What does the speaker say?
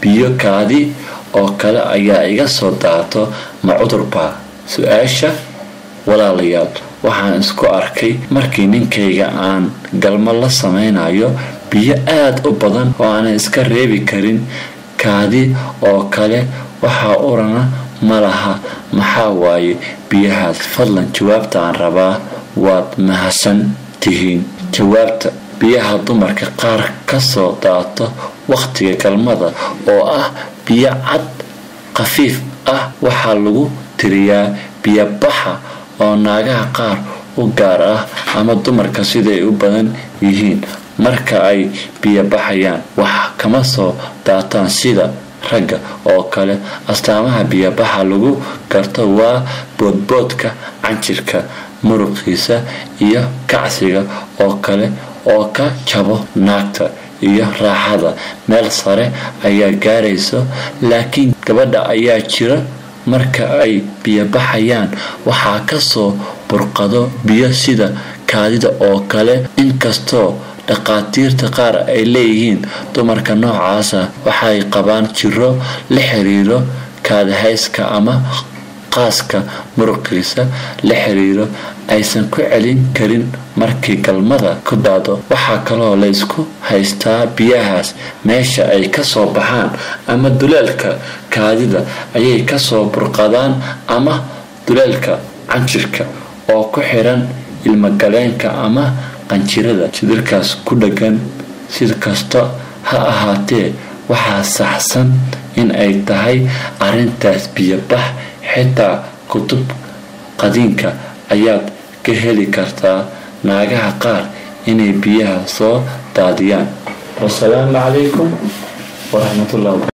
biyo kaadi oo kale ayaa iga soo daato ma cudurbaa su-aasha walaalayaal waxaan isku arkay markii ninkayga aan galmo la samaynayo biyo aada u badan oo aanan iska reebi karin kaadi oo kale waxaa urana ma laha maxaa waaye biyahaas fadlan jawaabta aan rabaa waad mahadsan tihiin jawaabta biyaha dumarka qaar kasoo daato wakhtiga galmada oo ah biyo cad khafiif ah waxaa lagu tiriyaa biyobaxa oo naagaha qaar u gaar ah ama dumarka siday u badan yihiin marka ay biyo baxayaan wax kama soo daataan sida ragga oo kale astaamaha biyobaxa lagu garto waa boodboodka canjirka muruqiisa iyo kacsiga oo kale oo ka jabo naagta iyo raaxada meel sare ayaa gaarayso laakiin gabadha ayaa jira marka ay biyo baxayaan waxaa kasoo burqado biyo sida kaadida oo kale inkastoo dhaqaatiirta qaar ay leeyihiin dumarka noocaasa waxay qabaan jiro la xiriiro kaadahayska ama qaaska muruqiisa la xiriiro aysan ku celin karin markii galmada ku daado waxaa kaloo la ysku haystaa biyahaas meesha ay kasoo baxaan ama duleelka kaadida ayay kasoo burqadaan ama duleelka canjirka oo ku xiran ilmagaleenka ama qanjirada jidirkaas ku dhagan si kasta ha ahaatee waxaa saxsan in ay tahay arintaas biyobax xitaa kutub qadiinka ayaad ka heli kartaa naagaha qaar inay biyaha soo daadiyaan wasalaamu calaykum waraxmatullahi